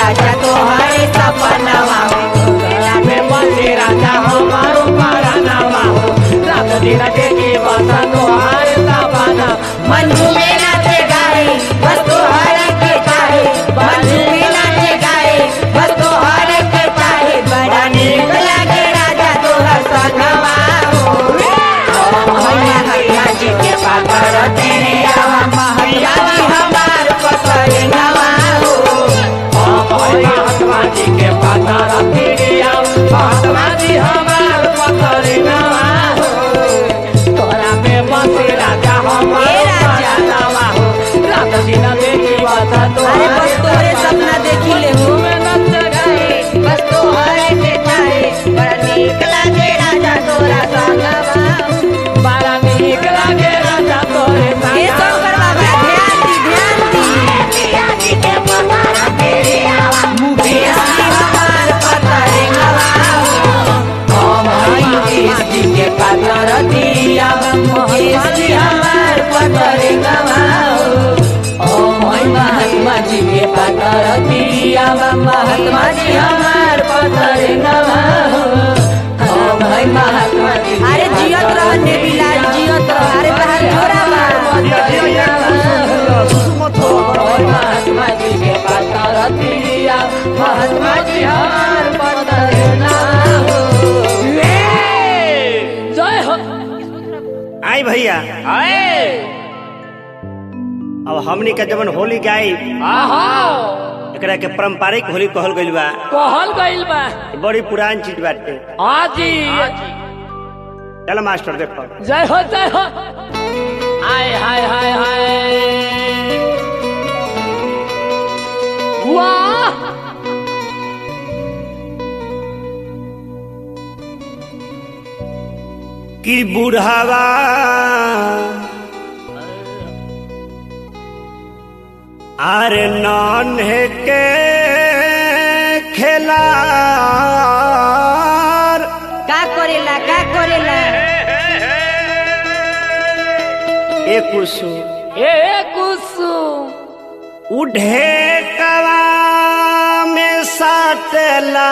राजा तोहरे सपनवा तोरा में बसे राजा हमारो परानवा हो रात दिन देखी बस तोहार सपना मंजू में नाचे गाए बस तोहरे के चाहे मंजू में नाचे गाए बस तोहरे के चाहे बड़ा नीक लागे राजा तोहर सनवा हो महात्मा जी के पाकर तेरे आवा महात्मा जी हमार पकड़ नवा हो महात्मा जी के पता रखिया महात्मा जी हमार पकड़ नवा हो तोरा में बसे राजा हमारो ए राजा। परानवा हो रात दिन देखी बस अरे बस तोहरे सपना देखी ले हो में नच गए बस तोहरे के चाहे बड़ा नीक लागे राजा तोरा सनवा हो बड़ा नीक लागे राजा तोरे ये शंकर बाबा ध्यान दी ध्यान दी मुकेश जी हमार पतरे मुकेश जी के पातर दिया मुकेश जी हमार पतरे महात्मा जी के पातर दिया महात्मा जी हमार पतरे महात्मा जी अरे जियत रह नेबिलाल जियत रह अरे बहन छोरा महात्मा जी के पातर दिया महात्मा जी हमार पतर ना हो जय हो आई भैया आए अब हमनी के जवन होली गाई आहा एकरा के पारंपरिक होली कहल गइल बा कहल गइल बा ई बड़ी पुरान चीज बाटे आजी चल मास्टर देखो जय हो जय हो आय हाय हाय हाय वाह कि बुढ़ावा अरे नन्हे के खेला का करेला का करेला एक कुसु ए कुसुम उढ़े कला में साटला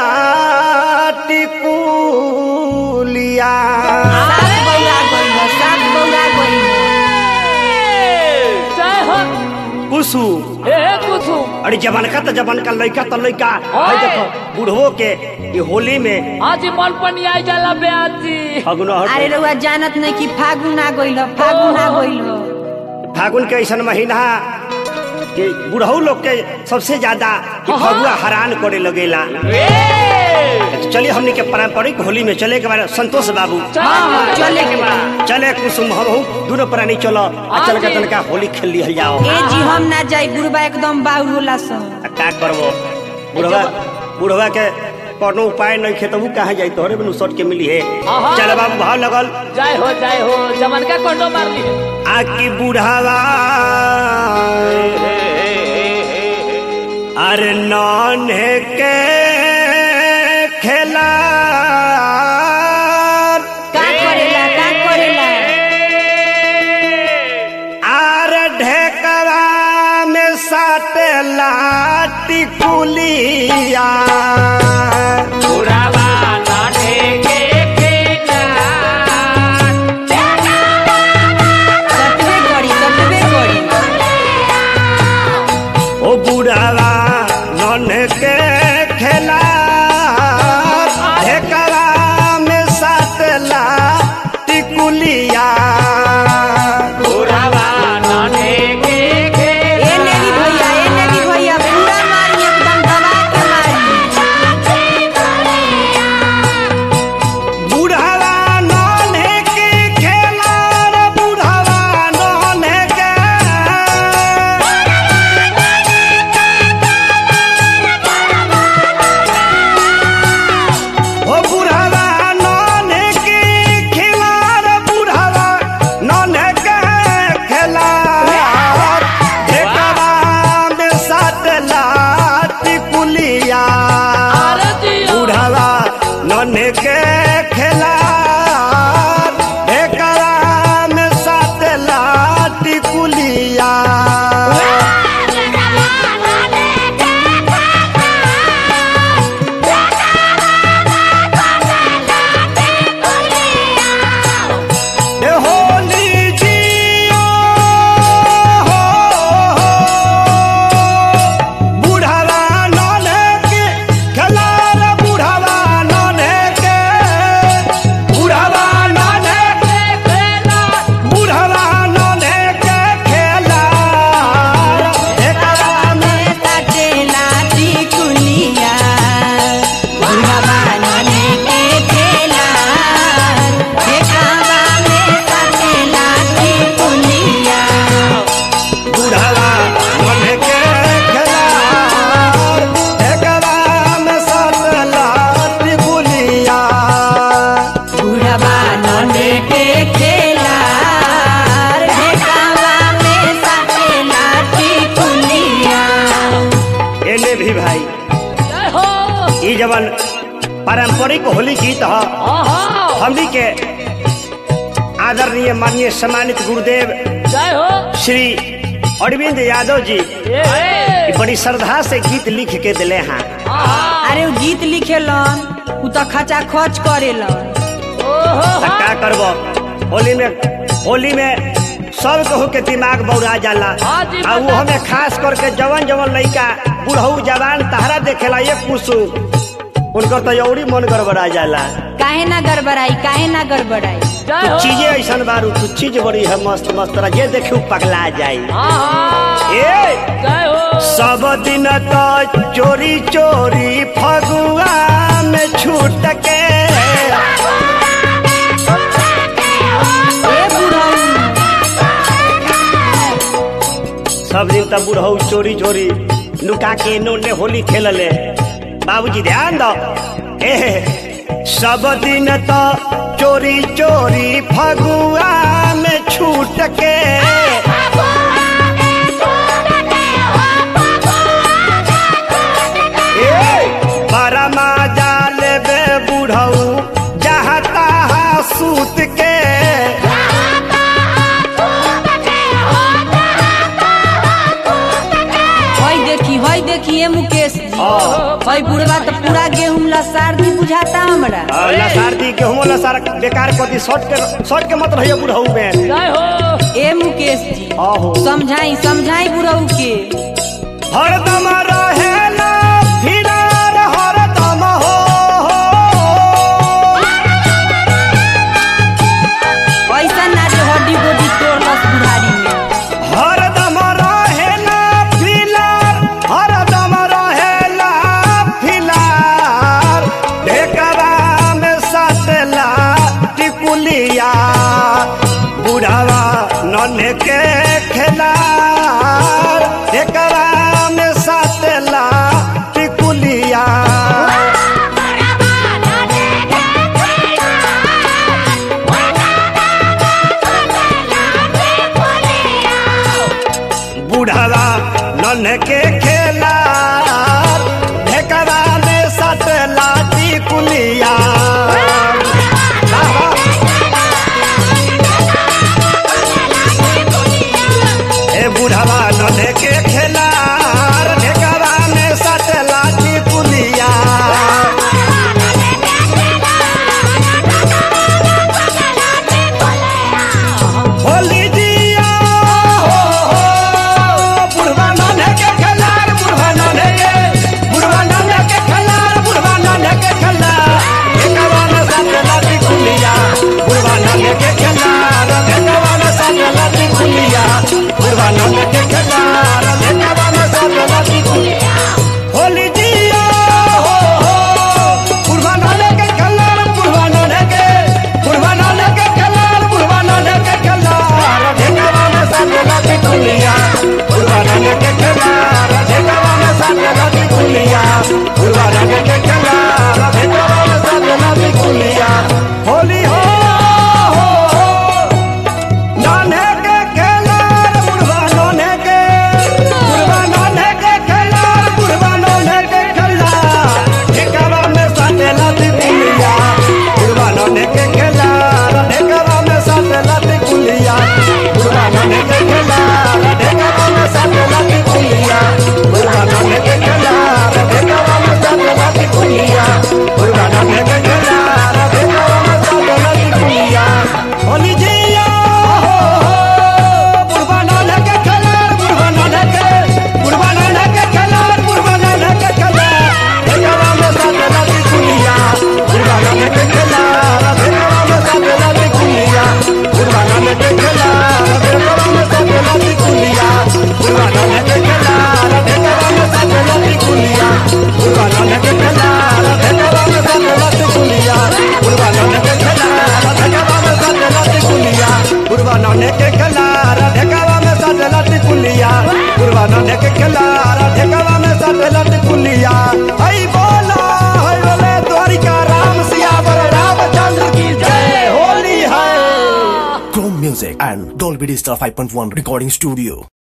टिकुलिया सात बौरा गइल सात बौरा गइल जय हो कुसु ए कुसुम अरे जवान का तो जवान का लड़का तो लड़का ओए। भाई देखो बूढ़ो के ये होली में आजी मन पनी आई जाला बे आजी फगुन अरे रउआ जानत नहीं कि फागुन आ गइल फागुन आ गइल फागुन के ऐसा महीना कि बुढ़ऊ लोग के सबसे ज्यादा कि फगुआ हैरान करे लगेला चलिए हमने के पारंपरिक होली में चले के बारे संतोष बाबू हाँ हाँ चले के बा चले कुसुम हम दोनों प्राणी चलो आ चल के हाँ जी। तनका होली खेल लिहल जाओ ए जी हम ना जाई बुढ़बा एकदम बाउर होला सन आ का करबो बुढ़वा बुढ़वा के कोनो उपाय नहीं खेतबू कहाँ जाई तोहरे बिनु सट के मिली है आहा। चल बाबू भाव लगल जय हो जय हो जमन का कोटो मार ली आकी बुढ़ावा अरे नन्हे के खेला का करेला का करेला आर ढेकरा में साटेला टिकुलिया बुढ़ावा नाटे के केना कटबे करी कटबे करी ओ बुढ़ावा नन के खेला ढेकरा में साटला टिकुलिया बुढ़ावा नाटे के केना ए नेगी भैया ए नेगी भैया पूरा मारी एकदम दबा के मारी बुढ़ावा नन के खेला रे बुढ़ावा नन के ओ बुढ़ावा नन के खेला रे बुढ़ावा जवन पारंपरिक होली गीत ह आहा हमनी के आदरणीय माननीय सम्मानित गुरुदेव जय हो श्री अरविंद यादव जी ए ई बड़ी श्रद्धा से गीत लिख के दिले हैं आहा अरे उ गीत लिखेलन उ तो खचा खच करेलन ओहो त का करबो होली में होली में सब कहू के दिमाग बौरा जाला हाँ जी, आ वो हमें खास करके जवन जवन लइका बुढ़ऊ जवान तहरा देखेला ये कुसुम उनकर तो यौरी मन गड़बड़ा जाला काहे ना गड़बड़ाई काहे ना गड़बड़ाई जय हो कुछ चीजें ऐसा बारू कुछ चीज बड़ी है मस्त मस्त तरह जे देखू पगला जाई आहा ए जय हो सब दिन तो चोरी चोरी फगुआ में छूट के ए बुढ़ऊ सब दिन तब बुढ़ऊ चोरी चोरी लुका के इन्होंने होली खेलले बाबूजी ध्यान दो ए सब दिन तो चोरी चोरी फगुआ में छूट के ए परमा जाल बे बुढ़ऊ जहाँ तहाँ सूत के हई देखी हई देखी ए मुकेश जी हाँ। हई बुढ़वा तो पूरा गेहूं लसार दी बुझाता हमरा लसारती गेहूं लसार बेकार कथी शॉर्ट के शॉर्ट के मत रहिए बुढ़ऊ में जय हो ए मुकेश जी आहो समझाई समझाई बुढ़ऊ के हरदम रहेला फिरार हरदम हो ऐसा ना जो हड्डी गोडी तोड़लस बुढ़ारी में हरदम रहेला फिलार हरदम रहेला फिलार ढेकरा में सटला टिकुलिया बुढ़ावा नन्हे के खेलार ढेकरा में सटला टिकुलिया बुढ़ावा नन्हे के खेला ढेकरा में सट लाठी कुलिया ए बुढ़ावा नन्हे के खेला ढेकरा में सट लाठी कुलिया होली जिया हो हो बुढ़वा नन्हे के खेलार बुढ़वा नन्हे के बुढ़वा नन्हे के खेलार बुढ़वा नन्हे के खेलार एकवा में साथ लाठी खुलिया बुढ़वा नन्हे के खेलार एकवा में साथ लाठी खुलिया बुढ़वा नन्हे के खेलार एकवा में साथ लाठी खुलिया होली जिया हो हो बुढ़वा नन्हे के खेलार बुढ़वा नन्हे के बुढ़वा नन्हे के खेलार बुढ़वा नन्हे के खेलार एकवा में साथ लाठी खुलिया बुढ़वा नन्हे के खेलार एकवा में साथ लाठी खुलिया बुढ़वा नन्हे के खेलार एकवा में साथ लाठी खुलिया होली हो हो हो नन्हे के खेलार बुढ़वा नन्हे के बुढ़वा नन्हे के खेलार बुढ़वा नन्हे के खेलार एकवा में साथ लाठी खुलिया बुढ़वा नन्हे के खेलार एकवा में साथ लाठी खुलिया बुढ़वा नन्हे के खेलार एकवा में साथ लाठी खुलिया बुढ़वा नन्हे के खेलार एकवा में साथ लाठी खुलिया बुढ़वा नन्हे के खेलार एकवा में साथ लाठी खुलिया होली जिया हो हो बुढ़वा नन्हे के खेलार बुढ़वा नन्हे के बुढ़वा नन्हे के खेलार बुढ़वा नन्हे के खेलार एकवा में साथ लाठी खुलिया बुढ़वा नन्हे के खेलार एकवा में साथ लाठी खुलिया बुढ़वा नन्हे के खेलार एकवा में साथ लाठी खुलिया बुढ़वा नन्हे के खेलार एकवा में साथ लाठी खुलिया बुढ़वा नन्हे के खेलार एकवा में साथ लाठी खुलिया बुढ़वा नन्हे के खेलार एकवा में साथ लाठी खुलिया बुढ़वा नन्हे के खेलार एकवा में साथ लाठी खुलिया बुढ़वा नन्हे के खेलार एकवा में साथ लाठी खुलिया हई बोला हई बोले द्वारिका राम सियावर रामचंद्र की जय होली है Chrome Music and Dolby Digital 5.1 Recording Studio.